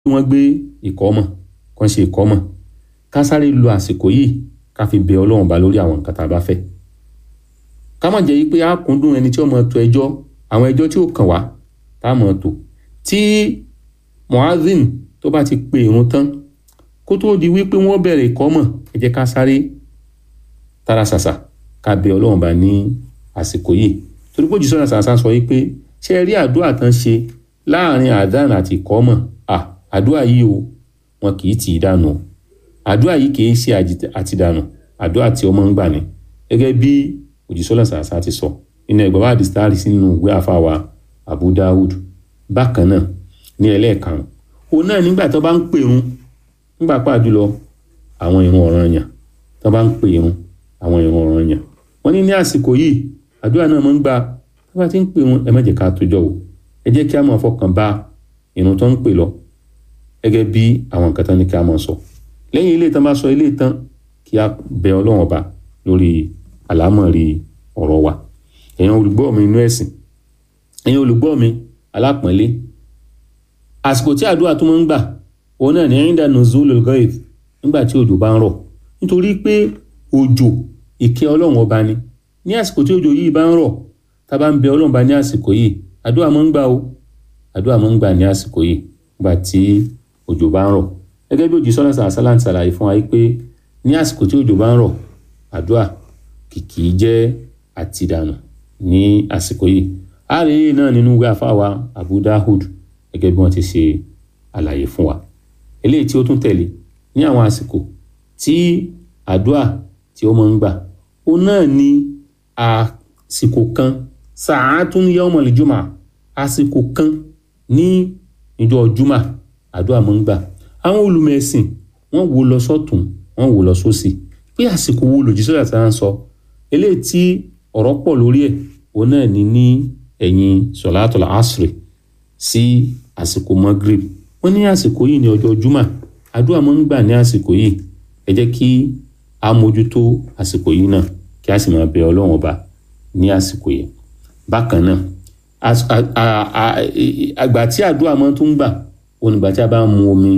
wọ́n gbé ìkọ́mọ̀ kàn ṣe ìkọ́mọ̀ ká sáré lo àsìkò yìí ká fi bẹ ọlọ́run bá lórí àwọn nǹkan tá a bá fẹ́ ká má jẹ́ pé a kúndùn ẹni tí ó máa tò ẹjọ́ àwọn ẹjọ́ tí ó kàn wá tá a máa tò tí muazin tó bá ti pe ìrun tán kó tó di wípé wọ́n bẹ̀rẹ̀ ìkọ́mọ̀ ẹ jẹ́ ká sáré tara ṣàṣà ká bẹ ọlọ́run bá ní àsìkò yìí torí pé òjíṣẹ́ ṣàṣà sọ wípé ṣé ẹ rí àdúrà tán ṣe láàrin àdán àti ìkọ́mọ̀ à àdúrà yìí o wọn kì í tì í dànù o àdúrà yìí kì í ṣe àtìdànù àdúrà tí ọmọ ń gbà ní gẹ́gẹ́ bí òjíṣẹ́ ṣàṣà ti sọ nínú ẹgbẹ́ wa distari sínú ìwé àfàwà Abu Dawud bákan náà ní ẹlẹ́ẹ̀karùn òun náà nígbà tó bá ń pèrun nígbà pàjùlọ àwọn ìrun ọ̀ranyàn tó bá ń pèrun àwọn ìrun ọ̀ranyàn wọ́n ní ní àsìkò yìí àdúrà náà máa ń gba tó bá ti ń pèrun ẹ má jẹ́ ká tójọ́ o ẹ jẹ́ kí a máa fọkàn bá ìrun tó ń pè lọ gẹ́gẹ́ bí àwọn nǹkan tán ní kí a máa sọ lẹ́yìn ilé tán bá sọ ilé tán kí a bẹ ọlọ́run ọba lórí àlámọ̀rí ọ̀rọ̀ wa ẹ̀yin olùgbọ́ mi inú ẹ̀sìn ẹ̀yin olùgbọ́ mi alápọ̀nlé àsìkò tí àdúrà tó máa ń gbà òun náà ní ẹ̀yìndà nuzulul ghaith nígbà tí òjò bá ń rọ̀ nítorí pé òjò ìkẹ́ ọlọ́run ọba ni ní àsìkò tí òjò yìí bá ń rọ̀ tá a bá ń bẹ ọlọ́run bá ní àsìkò yìí àdúrà máa ń gbà o àdúrà máa ń gbà ní àsìkò yìí nígbà tí òjò bá ń rọ̀ gẹ́gẹ́ bí òjì sọ́nà sàlá ń ṣàlàyé fún wa pé ní àsìkò tí òjò bá ń rọ̀ àdúrà kìkì jẹ́ àtìdànù ní àsìkò yìí ààrẹ yìí náà nínú ìwé àfáwà Abu Dahud gẹ́gẹ́ bí wọ́n ti ṣe àlàyé fún wa eléyìí tí ó tún tẹ̀lé ní àwọn àsìkò tí àdúrà tí ó máa ń gbà ó náà ní àsìkò kan sa'atun yawmal jumu'ah àsìkò kan ní ìjọ jùmọ̀ àdúrà máa ń gbà àwọn olùmẹ̀sìn wọ́n wò lọ sọ́tún wọ́n wò lọ sósì pé àsìkò wo lòdì sọ́dà tí wọ́n sọ eléyìí tí ọ̀rọ̀ pọ̀ lórí ẹ̀ òun náà ní ní ẹ̀yìn sọ̀látọ̀lá asri sí àsìkò magrib wọ́n ní àsìkò yìí ní ọjọ́ juma àdúrà máa ń gbà ní àsìkò yìí ẹ jẹ́ kí a mójútó àsìkò yìí náà kí a sì máa bẹ ọlọ́run ọba ní àsìkò yìí bákan náà àgbà tí àdúrà máa tún gbà òun ìgbà tí a bá ń mu omi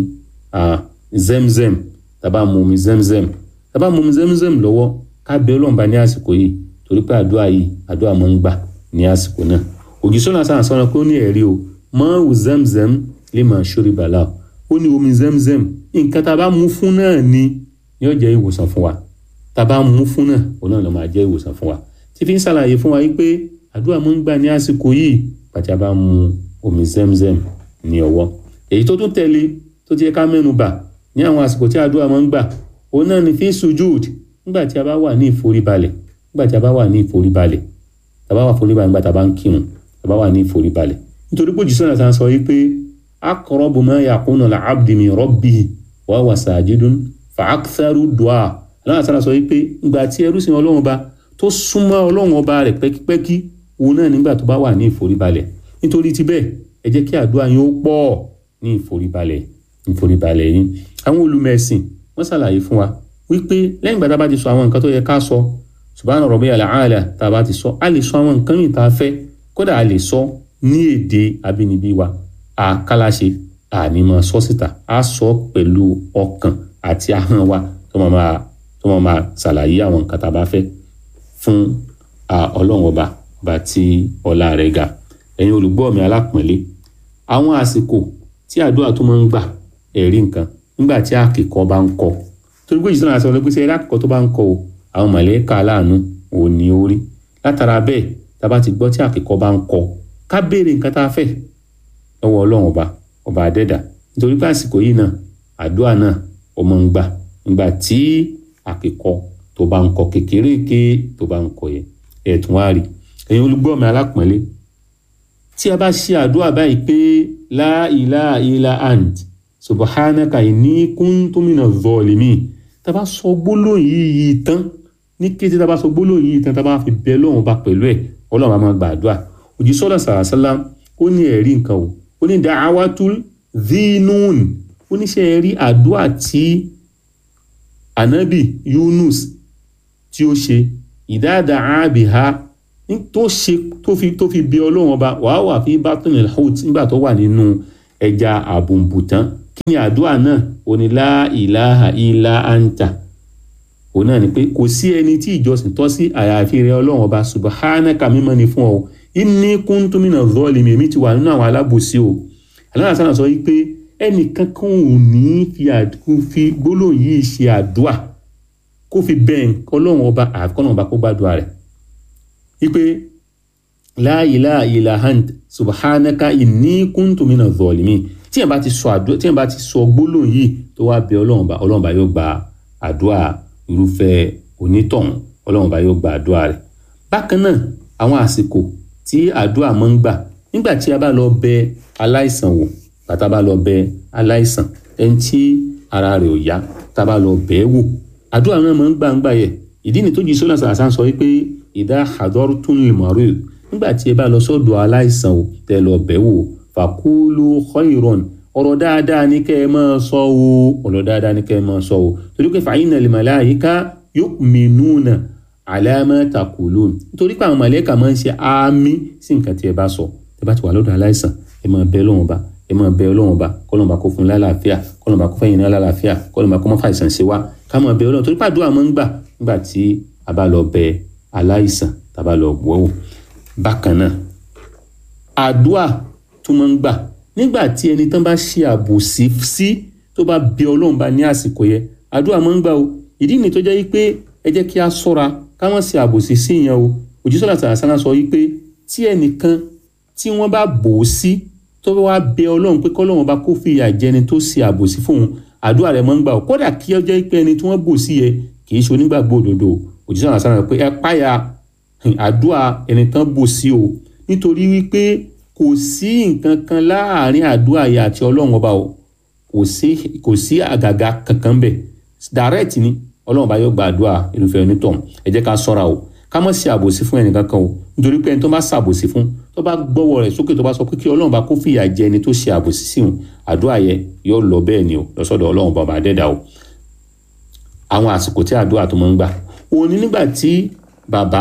zemzem tá a bá ń mu omi zemzem tá a bá ń mu omi zemzem lọ́wọ́ ká bẹ ọlọ́run bá ní àsìkò yìí torí pé àdúrà yìí àdúrà máa ń gbà ní àsìkò náà òjísọ́nà sáà sọ́nà pé ó ní ẹ̀rí o mọ́ọ̀wù zemzem lè máa ṣórí bàlá ó ní omi zemzem nǹkan tá a bá mú fún náà ni yóò jẹ́ ìwòsàn fún wa tá a bá mú fún náà òun náà ló máa jẹ́ ìwòsàn fún wa tí fi ń ṣàlàyé fún wa yìí pé àdúrà máa ń gbà ní àsìkò yìí pàtí a bá mu omi zemzem ní ọwọ́ èyí tó tún tẹ̀lé tó ti yẹ ká mẹ́nu bà ní àwọn àsìkò tí àdúrà máa ń gbà òun náà ni fi sujud nígbà tí a bá wà ní ìforíbalẹ̀ nígbà tí a bá wà ní ìforíbalẹ̀ tá a bá wà foríbalẹ̀ nígbà tá a bá ń kírun tá a bá wà ní ìforíbalẹ̀ nítorí pé òjì sọ́nà tá a sọ yìí pé aqrabu ma yakunu al-abdi min rabbihi wa huwa sajidun fa aktharu du'a aláwọ̀ sára sọ yìí pé ìgbà tí ẹrú sin ọlọ́run ọba tó súnmọ́ ọlọ́run ọba rẹ̀ pẹ́kípẹ́kí òun náà nígbà tó bá wà ní ìforíbalẹ̀ nítorí ti bẹ́ẹ̀ ẹ jẹ́ kí àdúrà yín ó pọ̀ ní ìforíbalẹ̀ ìforíbalẹ̀ yín àwọn olùmẹ̀sìn wọ́n ṣàlàyé fún wa wípé lẹ́yìn ìgbà tá a bá ti sọ àwọn nǹkan tó yẹ ká sọ subhana rabbiyal a'la tá a bá ti sọ a lè sọ àwọn nǹkan mìíràn tá a fẹ́ kódà a lè sọ ní èdè abínibí wa àkàlàṣe àní máa sọ síta a sọ pẹ̀lú ọkàn àti ahọ́n wa tó máa máa tó máa máa ṣàlàyé àwọn nǹkan tá a bá fẹ́ fún ọlọ́run ọba ọba tí ọlá rẹ̀ ga ẹ̀yin olùgbọ́ mi alápọ̀nlé àwọn àsìkò tí àdúrà tó máa ń gbà ẹ̀rí nǹkan nígbà tí àkìkọ bá ń kọ torí pé ìṣúná àti ọlọ́gbẹ́sẹ̀ ẹ̀rí àkìkọ tó bá ń kọ o àwọn mọ̀lẹ́kà aláàánú ò ní orí látara bẹ́ẹ̀ tá a bá ti gbọ́ tí àkìkọ bá ń kọ ká béèrè nǹkan tá a fẹ́ lọ́wọ́ ọlọ́run ọba ọba àdẹ́dà nítorí pé àsìkò yìí náà àdúrà náà ó máa ń gbà nígbà tí àkìkọ tó bá ń kọ kékeré ké tó bá ń kọ yẹn ẹ̀tún wá rí ẹ̀yin olùgbọ́ mi alápọ̀nlé tí a bá ṣe àdúrà báyìí pé la ilaha illa ant subhanaka inni kuntu minaz zalimin tá a bá sọ gbólóhùn yìí tán ní kété tá a bá sọ gbólóhùn yìí tán tá a bá fi bẹ lọ́wọ́n bá pẹ̀lú ẹ̀ ọlọ́run á máa gba àdúrà òjì sọ́dọ̀ sàrásálá ó ní ẹ̀rí nǹkan o ó ní da'awatul dhinun ó ní ṣe ẹ̀rí àdúrà tí anabi Yunus tí ó ṣe ìdáàdà àbíhá tó ṣe tó fi tó fi bí ọlọ́run ọba wàá wà fi batnil hut nígbà tó wà nínú ẹja àbùnbùtán kí ni àdúrà náà òní la ilaha illa anta òun náà ni pé kò sí ẹni tí ìjọsìn tọ́ sí àyàfi rẹ ọlọ́run ọba subhanaka mímọ́ ni fún ọ inni kuntu minaz zalimin èmi ti wà nínú àwọn alábòsí o aláǹsá náà sọ wípé ẹnìkan kan ò ní fi gbólóhùn yìí ṣe àdúà kó fi bẹ́ẹ̀ ọlọ́run ọba àfikọ́nà ọba kó gbàdúrà rẹ̀ wípé la ilaha illa ant subhanaka inni kuntu minaz zalimin tí ẹ̀ bá ti sọ àdúrà tí ẹ̀ bá ti sọ gbólóhùn yìí tó wá bẹ ọlọ́run ọba ọlọ́run ọba yóò gba àdúrà irúfẹ́ onítọ̀hún ọlọ́run ọba yóò gba àdúrà rẹ̀ bákan náà àwọn àsìkò tí àdúrà máa ń gbà nígbà tí a bá lọ bẹ aláìsàn wò bàtà bá lọ bẹ aláìsàn ẹni tí ara rẹ̀ ò yá tá a bá lọ bẹ̀ ẹ́ wò àdúrà náà máa ń gbà ń gbà yẹ ìdí ni tó jí sọ́nà sàrásà sọ wípé ìdá hadortun limọ̀rẹ́ nígbà tí ẹ bá lọ sọ́dọ̀ aláìsàn wò tẹ lọ bẹ̀ wò fàkúlù khairon ọ̀rọ̀ dáadáa ní kẹ́ ẹ máa sọ o ọ̀rọ̀ dáadáa ní kẹ́ ẹ máa sọ o torí pé fàyínà lil malaika yu'minuna ala ma taqulun nítorí pé àwọn màlẹ́kà máa ń ṣe àmì sí nǹkan tí ẹ bá sọ ẹ bá ti wà lọ́dọ̀ aláìsàn ẹ máa bẹ lọ́wọ́n ba ẹ máa bẹ Ọlọ́run ba kọ́lọ́run ba kó fún lálàáfíà kọ́lọ́run ba kó fẹ́yìn náà lálàáfíà kọ́lọ́run ba kó má fàìsàn ṣe wá ká máa bẹ Ọlọ́run torí pé àdúrà máa ń gbà nígbà tí a bá lọ bẹ aláìsàn tá a bá lọ wọ́wọ́ bákan náà àdúrà tó máa ń gbà nígbà tí ẹni tán bá ṣe àbòsí sí tó bá bẹ Ọlọ́run ba ní àsìkò yẹn àdúrà máa ń gbà o ìdí ni tó jẹ́ wípé ẹ jẹ́ kí a ṣọ́ra ká má ṣe àbòsí sí ìyẹn o òjísọ́lá sàrásánà sọ wípé tí ẹnìkan tí wọ́n bá bò ó sí tó bá wá bẹ ọlọ́run pé kọ́lọ́run bá kó fìyà jẹni tó ṣe àbòsí fóun àdúrà rẹ̀ máa ń gbà ó kódà kí ó jẹ́ pé ẹni tí wọ́n bò sí yẹ kì í ṣe onígbàgbọ́ òdodo òjísọ́lá sàrásánà pé ẹ páyà àdúrà ẹni tán bò sí o nítorí wípé kò sí nǹkan kan láàárín àdúrà yẹ àti ọlọ́run ọba o kò sí àgàgà kankan bẹ̀ direct ni ọlọ́run bá yóò gba àdúrà irúfẹ́ onítọ̀hún ẹ jẹ́ ká ṣọ́ra o ká má ṣe àbòsí fún ẹnìkan kan o nítorí pé ẹni tó bá ṣàbòsí fún tó bá gbọ́wọ́ rẹ̀ sókè tó bá sọ pé kí ọlọ́run bá kó fìyà jẹ ẹni tó ṣe àbòsí sí òun àdúrà yẹ yóò lọ bẹ́ẹ̀ ni o lọ́sọ̀dọ̀ ọlọ́run bàbá dẹ́dà o. àwọn àsìkò tí àdúrà tó máa ń gbà òun ni nígbà tí bàbá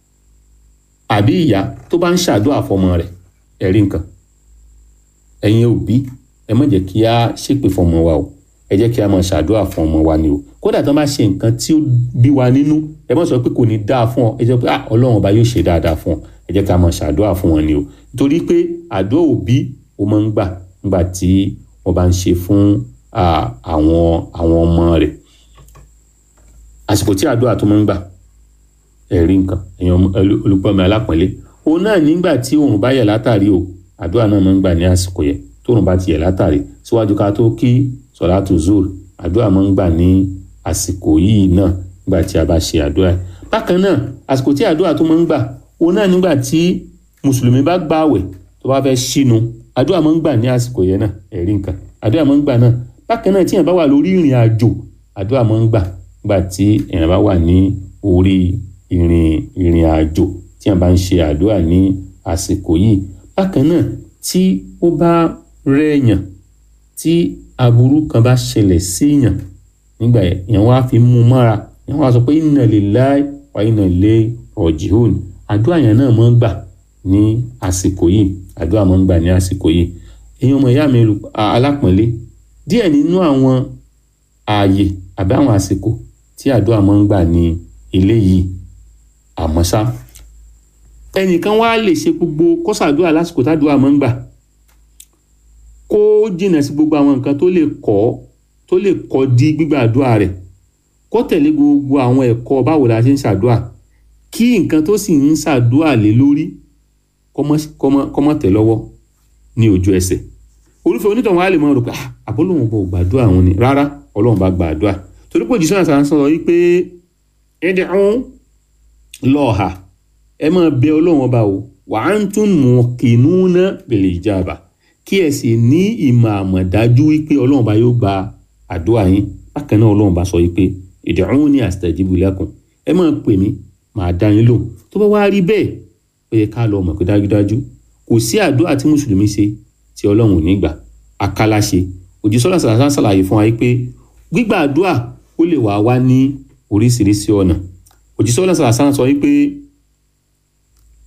àbí ìyá tó bá ń ṣàdúrà fọmọ rẹ̀ ẹ̀rí nǹkan ẹ̀yin òbí ẹ má jẹ́ kí á ṣépè fọmọ wa o ẹ jẹ́ kí a máa ṣàdúrà fún ọmọ wa ni o kódà tó bá ṣe nǹkan tí ó bí wa nínú ẹ má sọ pé kò ní dáa fún ọ ẹ jẹ́ pé ah ọlọ́run ọba yóò ṣe dáadáa fún ọ ẹ jẹ́ ká máa ṣàdúrà fún wọn ni o nítorí pé àdúrà òbí ó máa ń gbà nígbà tí wọ́n bá ń ṣe fún àwọn àwọn ọmọ rẹ̀ àsìkò tí àdúrà tó máa ń gbà ẹ̀rí nǹkan èèyàn olùpọ̀ mi alápọ̀nlé òun náà nígbà tí òun bá yẹ̀ látàrí o àdúrà náà máa ń gbà ní àsìkò yẹn tóun bá ti yẹ̀ látàrí síwájú ká tó kí sọ̀látù zul àdúrà máa ń gbà ní àsìkò yìí náà nígbà tí a bá ṣe àdúrà bákan náà àsìkò tí àdúrà tó máa ń gbà òun náà nígbà tí mùsùlùmí bá gbààwẹ̀ tó bá fẹ́ ṣínu àdúrà máa ń gbà ní àsìkò yẹn náà ẹ̀rí nǹkan àdúrà máa ń gbà náà bákan náà tí èèyàn bá wà lórí ìrìn àjò àdúrà máa ń gbà nígbà tí èèyàn bá wà ní orí ìrìn ìrìn àjò tí èèyàn bá ń ṣe àdúrà ní àsìkò yìí bákan náà tí ó bá rẹ̀yàn tí aburú kan bá ṣẹlẹ̀ síyàn nígbà yẹn wá fi mú mọ́ra yẹn wá sọ pé inna lillahi wa inna ilayhi raji'un àdúrà yẹn náà máa ń gbà ní àsìkò yìí àdúrà máa ń gbà ní àsìkò yìí èèyàn ọmọ ìyá mi alápọ̀nlé díẹ̀ nínú àwọn ààyè àbí àwọn àsìkò tí àdúrà máa ń gbà ní ilé yìí àmọ́ ṣá ẹnìkan wá lè ṣe gbogbo kọ́sàdúrà lásìkò tádùúrà máa ń gbà kó jìnnà sí gbogbo àwọn nǹkan tó lè kọ́ tó lè kọ́ di gbígbàdúrà rẹ̀ kó tẹ̀lé gbogbo àwọn ẹ̀kọ́ báwo la ṣe ń ṣàdúrà kí nǹkan tó sì ń ṣàdúrà lé lórí kọ́mọ́ tẹ̀ lọ́wọ́ ní ojú ẹsẹ̀ olùfẹ́ onítọ̀hún wa lè mọ̀ rò pé àbólóhùn bò gbàdúrà wọn ni rárá ọlọ́run bá gbàdúrà torí pé òjíṣẹ́ àṣà ń sọ yìí pé ẹ̀dẹ̀ ọ̀hún lọ́ọ̀hà ẹ máa bẹ ọlọ́run ọba o wa antum muqinuna bil ijaba kí ẹ sì ní ìmọ̀ àmọ̀dájú wípé ọlọ́run bá yóò gba àdúrà yín bákan náà ọlọ́run bá sọ wípé ud'uni astajibu lakum ẹ máa pè mí màá dá yín lóhùn tó bá wá rí bẹ́ẹ̀ ó yẹ ká lọ mọ̀ pé dájúdájú kò sí àdúrà tí mùsùlùmí ṣe tí ọlọ́run ò ní gbà akálá ṣe òjísọ́lá sàlàsà ṣàlàyé fún wa pé gbígbà àdúrà ó lè wá wá ní oríṣiríṣi ọ̀nà òjísọ́lá sàlàsà sọ wípé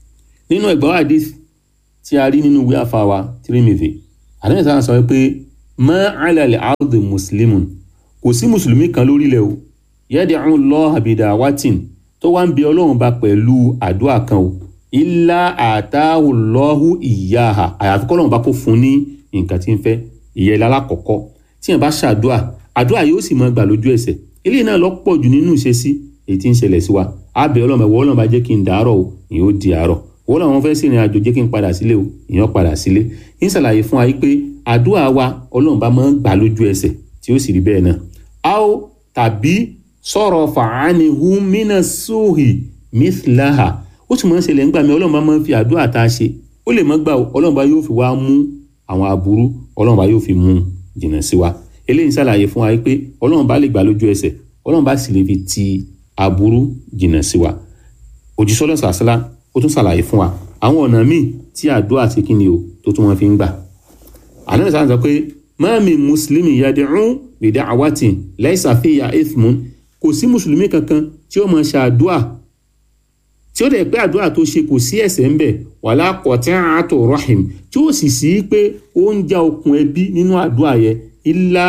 nínú ẹgbẹ́ hadith tí a rí nínú ìwé àfàwà Tirmidhi àdéhùn sáà sọ pé ma ala al-ardi muslimun kò sí mùsùlùmí kan lórílẹ̀ o yad'u Allah bidawatin tó wá ń bi ọlọ́run bá pẹ̀lú àdúrà kan o illa atahu Allahu iyyaha àyàfi kọ́lọ́run bá kó fún ní nǹkan tí ń fẹ́ ìyẹn lálákọ̀ọ́kọ́ tí yẹn bá ṣàdúà àdúrà yóò sì máa gbà lójú ẹsẹ̀ eléyìí náà lọ́pọ̀ jù nínú ìṣesí èyí tí ń ṣẹlẹ̀ sí wa àbẹ̀ ọlọ́run ẹ̀wọ́ ọlọ́run bá jẹ́ kí n dàárọ̀ o ìyẹn ó di àárọ̀ wọ́n làwọn fẹ́ sí ìrìn àjò jẹ́ kí n padà sílé o ìyẹn padà sílé ń ṣàlàyé fún wa yìí pé àdúrà wa ọlọ́run bá máa ń gbà lójú ẹsẹ̀ tí ó sì rí bẹ́ẹ̀ náà a ó tàbí sọ̀rọ̀ fàánihù mínà sóhì mithlaha ó sì máa ń ṣẹlẹ̀ ńgbà mi ọlọ́run bá máa ń fi àdúrà tá a ṣe ó lè má gbà o ọlọ́run bá yóò fi wá mú àwọn aburú ọlọ́run bá yóò fi mú jìnnà sí wa eléyìí ń ṣàlàyé fún wa yìí pé ọlọ́run bá lè gbà lójú ẹsẹ̀ ọlọ́run bá sì lè fi ti aburú jìnnà sí wa òjísọ́lọ́ sàṣálá ó tún ṣàlàyé fún wa àwọn ọ̀nà míì tí àdúrà ṣe kí ni o tó tún wọn fi ń gbà ànábì sáà sọ pé ma min mùsùlùmí yad'u bi da'watin laysa fiha ithmun kò sí mùsùlùmí kankan tí ó máa ṣe àdúrà tí ó dẹ̀ pé àdúrà tó ṣe kò sí ẹ̀ṣẹ̀ ńbẹ̀ wala qati'atu rahim tí ó sì sí pé ó ń já okùn ẹbí nínú àdúrà yẹn illa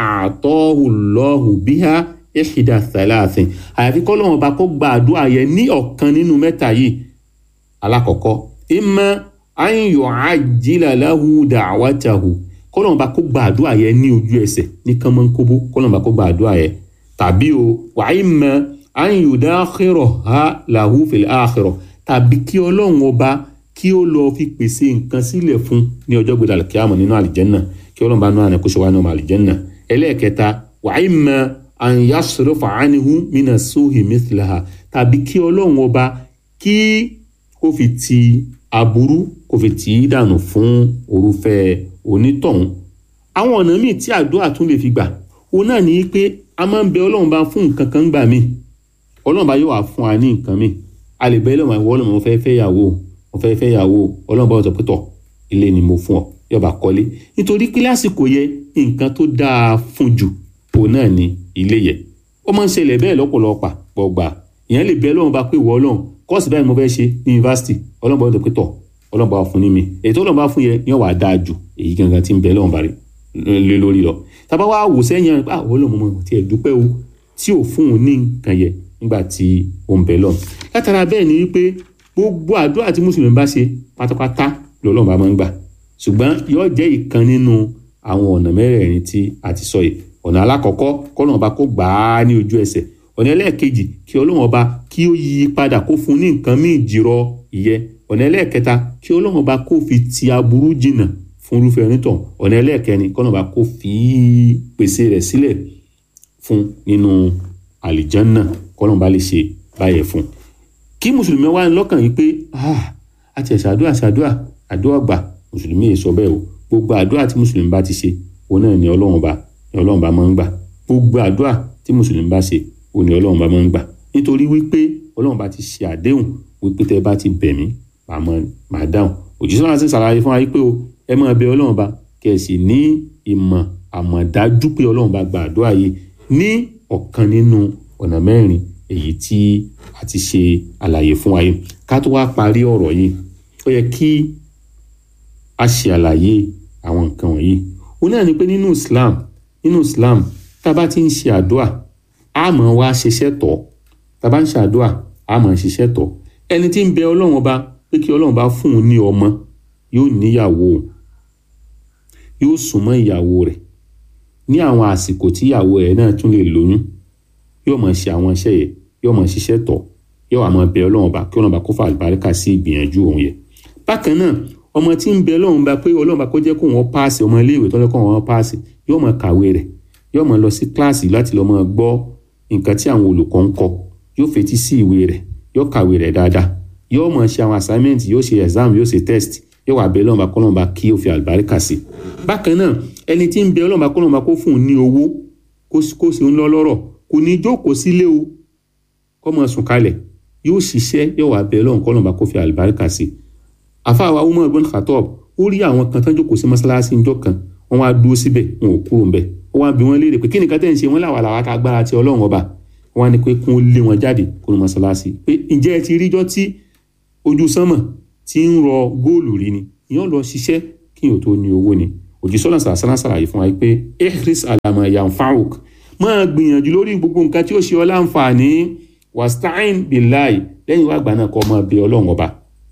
a'tahu Allahu biha ihda thalathin àyàfi kọ́lọ́wọ́n bá kó gba àdúrà yẹn ní ọ̀kan nínú mẹ́ta yìí alákọ̀ọ́kọ́ imma an yu'ajjila lahu da'watahu kọ́lọ́wọ́n bá kó gba àdúrà yẹn ní ojú ẹsẹ̀ ní kánmọ́nkóbó kọ́lọ́wọ́n bá kó gba àdúrà yẹn tàbí o wa imma an yudakhiraha lahu fil akhirah tàbí kí ọlọ́run ọba kí ó lọ fi pèsè nǹkan sílẹ̀ fún ní ọjọ́ gbọdọ̀ àlùkìyàmọ̀ nínú àlìjẹ́nà kí ọlọ́run bá nú àná kó ṣe wá nínú àlìjẹ́nà ẹlẹ́ẹ̀kẹta wa imma an yasrifa anhu mina suhi mithlaha tàbí kí ọlọ́run ọba kí kó fi ti aburú kó fi tì í dànù fún orúfẹ́ onítọ̀hún àwọn ọ̀nà míì tí àdúrà tún lè fi gbà òun náà ní pé a máa ń bẹ ọlọ́run bá fún nǹkan kan gbà míì ọlọ́run bá yóò wá fún wa ní nǹkan míì a lè bẹ ọlọ́run àwọn ọlọ́run mo fẹ́ fẹ́ yàwó mo fẹ́ fẹ́ yàwó ọlọ́run bá wọ́n sọ pé tọ̀ ilé ni mo fún ọ yọba kọ́lé nítorí pé lásìkò yẹ nǹkan tó dáa fún jù òun náà ni ilé yẹ ó máa ń ṣẹlẹ̀ bẹ́ẹ̀ lọ́pọ̀lọpọ̀ gbọ̀gbà ìyẹn lè bẹ ọlọ́run bá pé ìwọ ọlọ́run kọ́ọ̀sì báyìí mo fẹ́ ṣe ní yunifásitì ọlọ́run bá wọ́n sọ pé tọ̀ ọlọ́run bá wà fún ní mi èyí tó ọlọ́run bá fún yẹ yẹn wà á dáa jù èyí gangan tí ń bẹ ọlọ́run bá rí lé lórí lọ tàbá wá wò sẹ́yìn ah ọlọ́run mo ti ẹ̀ dúpẹ́ o tí ò fún un ní nǹkan yẹ nígbà tí ó ń bẹ lọ. látara bẹ́ẹ̀ ni wípé gbogbo àdúrà tí mùsùlùmí bá ṣe pátápátá lọ́lọ́run bá máa ń gbà ṣùgbọ́n yóò jẹ́ ìkan nínú àwọn ọ̀nà mẹ́rẹ̀ẹ̀rin tí a ti sọ yìí ọ̀nà alákọ̀ọ́kọ́ kọ́lọ́run ọba kó gbà á ní ojú ẹsẹ̀ ọ̀nà ẹlẹ́ẹ̀kejì kí ọlọ́run ọba kí ó yí padà kó fún ní nǹkan míì jìrọ ìyẹ́ ọ̀nà ẹlẹ́ẹ̀kẹta kí ọlọ́run ọba kó fi ti aburú jìnà fún irúfẹ́ onítọ̀ ọ̀nà ẹlẹ́ẹ̀kẹrin kọ́lọ́run ọba kó fi pèsè rẹ̀ sílẹ̀ fún nínú àlìjánná kọ́lọ́n bá lè ṣe báyẹ̀ fún un kí mùsùlùmí wá ní lọ́kàn yìí pé àti ẹ̀sẹ̀ àdúrà ṣàdúrà àdúrà gbà mùsùlùmí yìí sọ bẹ́ẹ̀ o gbogbo àdúrà tí mùsùlùmí bá ti ṣe òun náà ni ọlọ́run bá ni ọlọ́run bá máa ń gbà gbogbo àdúrà tí mùsùlùmí bá ṣe òun ni ọlọ́run bá máa ń gbà nítorí wípé ọlọ́run bá ti ṣe àdéhùn wípé tẹ́ bá ti bẹ̀ mí màá dáhùn òjíṣẹ́ náà sì ṣàlàyé fún wa pé o ẹ máa bẹ ọlọ́run bá kẹ́ ẹ sì ní ìmọ̀ àmọ̀dájú pé ọlọ́run bá gba àdúrà yìí ní ọ̀kan nínú ọ̀nà mẹ́rin èyí tí a ti ṣe àlàyé fún wa yìí ká tó wá parí ọ̀rọ̀ yìí ó yẹ kí a ṣe àlàyé àwọn nǹkan wọ̀nyí ó náà ni pé nínú Islam nínú Islam tá a bá ti ń ṣe àdúà a máa wá ṣiṣẹ́ tọ̀ tá a bá ń ṣe àdúà a máa ṣiṣẹ́ tọ̀ ẹni tí ń bẹ ọlọ́run ọba pé kí ọlọ́run bá fún un ní ọmọ yóò níyàwó yóò súnmọ́ ìyàwó rẹ̀ ní àwọn àsìkò tí ìyàwó ẹ̀ náà tún lè lóyún yóò máa ṣe àwọn iṣẹ́ yẹn yóò máa ṣiṣẹ́ tọ̀ yóò máa bẹ ọlọ́run ọba kí ọlọ́run ọba kó fà àlùbáríkà sí ìgbìyànjú òun yẹn. bákan náà ọmọ tí ń bẹ ọlọ́run ọba pé ọlọ́run ọba kó jẹ́ kó wọ́n páàsì ọmọ iléèwé tó lẹ́kọ̀ọ́ wọn páàsì yóò máa kàwé rẹ̀ yóò máa lọ sí kíláàsì láti lọ máa gbọ́ nǹkan tí àwọn olùkọ́ ń kọ yóò fetí sí ìwé rẹ̀ yóò kàwé rẹ̀ dáadáa yóò máa ṣe àwọn assignment yóò ṣe exam yóò ṣe test yóò wà bẹ ọlọ́run ọba kọ́lọ́run ọba kí ó fi àlùbáríkà sí bákan náà ẹni tí ń bẹ ọlọ́run ọba kọ́lọ́run ọba kó fún un ní owó kó sì ń lọ lọ́rọ̀ kò ní jókòó sílé o kọ́ mọ̀ sùn kalẹ̀ yóò ṣiṣẹ́ yóò wá bẹ ọlọ́run kọ́lọ́run ọba kó fi àlùbáríkà sí àfáàwá Umar ibn Khattab ó rí àwọn kan tán jókòó sí mọ́ṣáláṣí ńjọ́ kan wọ́n wá dúró síbẹ̀ wọn ò kúrò ńbẹ̀ ó wá bí wọ́n léèrè pé kí nìkan tẹ̀ ń ṣe wọ́n làwà làwà ká agbára ti ọlọ́run ọba wọ́n á ní pé kún ó lé wọn jáde kó ní mọ́ṣáláṣí pé ǹjẹ́ ẹ ti ríjọ́ tí ojú sánmọ̀ ti ń rọ góòlù rí ni ìyẹn lọ ṣiṣẹ́ kí yóò tó ní owó ni òjísọ́lá sàlásàlá sàlàyé fún wa pé ihris alama yanfa'uk máa gbìyànjú lórí gbogbo nǹkan tí ó ṣe ọ́ láǹfààní wasta'in billahi lẹ́yìn wá gbà náà kọ́ máa bẹ ọlọ́run ọba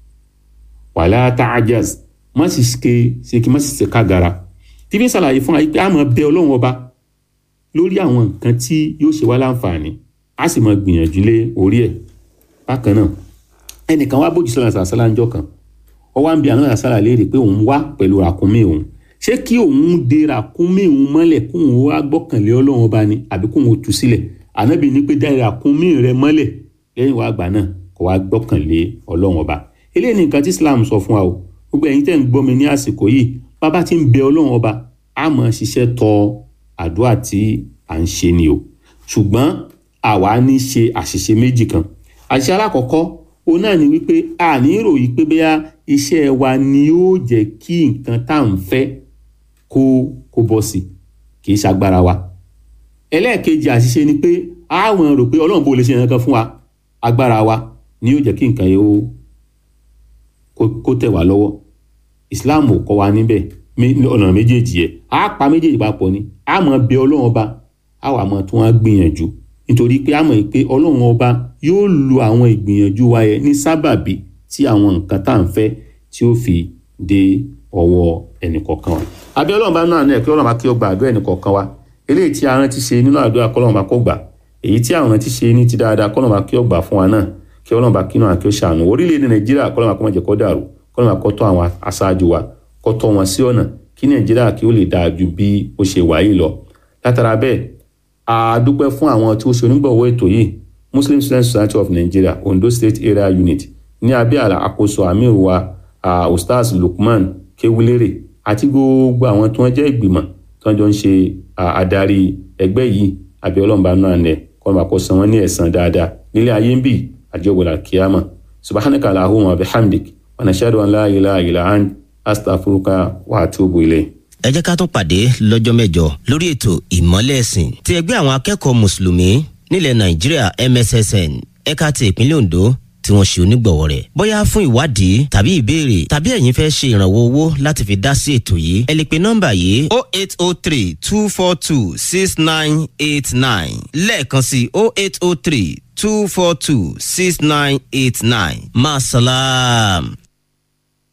wala ta'jaz má sì ké ṣe kí má sì ṣe kágara tí fi ń ṣàlàyé fún wa pé a máa bẹ ọlọ́run ọba lórí àwọn nǹkan tí yóò ṣe wá láǹfààní a sì máa gbìyànjú lé orí ẹ̀ bákan náà ẹnìkan wá bójú sọlá sàlá ńjọ́ kan ó wá ń bi àwọn àṣàlà léèrè pé òun wá pẹ̀lú ràkúnmí òun ṣé kí òun de ràkúnmí òun mọ́lẹ̀ kóun wá gbọ́kànlé ọlọ́run ọba ni àbí kóun tú sílẹ̀ ànábì ní pé dá ràkúnmí rẹ mọ́lẹ̀ lẹ́yìn wá gbà náà kó wá gbọ́kànlé ọlọ́run ọba eléyìí ni nǹkan tí Islam sọ fún wa o gbogbo ẹ̀yin tẹ́ ń gbọ́ mi ní àsìkò yìí bàbá tí ń bẹ ọlọ́run ọba á máa ṣiṣẹ́ tọ àdúrà tí à ń ṣe ni o ṣùgbọ́n àwa ní ṣe àṣìṣe méjì kan àṣìṣe alákọ̀ọ́kọ́ òun náà ni wípé a ní ròyìn pé bóyá iṣẹ́ wa ni yóò jẹ́ kí nǹkan tá à ń fẹ́ kó kó bọ́ sí kì í ṣagbára wa ẹlẹ́ẹ̀kejì àṣìṣe ni pé àwọn rò pé ọlọ́run bó lè ṣe nǹkan fún wa agbára wa ni yóò jẹ́ kí nǹkan yẹn ó kó tẹ̀ wá lọ́wọ́ Islam ò kọ́ wa níbẹ̀ ọ̀nà méjèèjì yẹ á pa méjèèjì papọ̀ ni á mọ̀ bẹ ọlọ́run ọba á wà mọ̀ tí wọ́n á gbìyànjú nítorí pé a mọ̀ pé ọlọ́run ọba yóò lo àwọn ìgbìyànjú wa yẹn ní sábàbí tí àwọn nǹkan tá à ń fẹ́ tí ó fi dé ọwọ́ ẹnìkọ̀ọ̀kan wa. abẹ́ ọlọ́run bá náà náà kí ọlọ́run bá kí ó gba àdúrà ẹnìkọ̀ọ̀kan wa eléyìí tí a rántí ṣe nínú àdúrà kọ́lọ́run bá kó gbà èyí tí àwọn rántí ṣe ní ti dáadáa kọ́lọ́run bá kí ó gbà fún wa náà kí ọlọ́run bá kí náà kí ó ṣàánú orílẹ̀-èdè nàìjíríà kọ́lọ́run bá kó má jẹ́ kó dàrú kọ́lọ́run bá kó tọ́ àwọn aṣáájú wa kó tọ́ wọn sí ọ̀nà kí nàìjíríà kí ó lè dáa ju bí ó ṣe wà yìí lọ látara bẹ́ẹ̀ a dúpẹ́ fún àwọn tí ó ṣe onígbọ̀wọ́ ètò yìí Muslim Student Society of Nigeria Ondo State Area Unit ní abẹ́ àkóso amir wa uh, Ustaz Lukman Kewulere àti gbogbo àwọn tí wọ́n jẹ́ ìgbìmọ̀ tí wọ́n jọ ń ṣe adarí ẹgbẹ́ yìí abẹ́ ọlọ́mọba náà nẹ̀ kọ́ máa kó san wọ́n ní ẹ̀san dáadáa nílé ayé ń bì àjọwòlá kíámà subhanaka allahumma wa bihamdik wa nashhadu an la ilaha illa ant astaghfiruka wa atubu ilayk ẹ jẹ́ ká tún pàdé lọ́jọ́ mẹ́jọ lórí ètò ìmọ́lẹ̀ ẹ̀sìn ti ẹgbẹ́ àwọn akẹ́kọ̀ọ́ mùsùlùmí nílẹ̀ nàìjíríà MSSN ẹ̀ka ti ìpínlẹ̀ Ondo tí wọ́n ṣe onígbọ̀wọ́ rẹ̀. bóyá fún ìwádìí tàbí ìbéèrè tàbí ẹ̀yin fẹ́ ṣe ìrànwọ́ owó láti fi dá sí ètò yìí ẹ lè pe nọ́mbà yìí o eight o three two four two six nine eight nine lẹ́ẹ̀kan sí o eight o three two four two six nine eight nine. Masalam.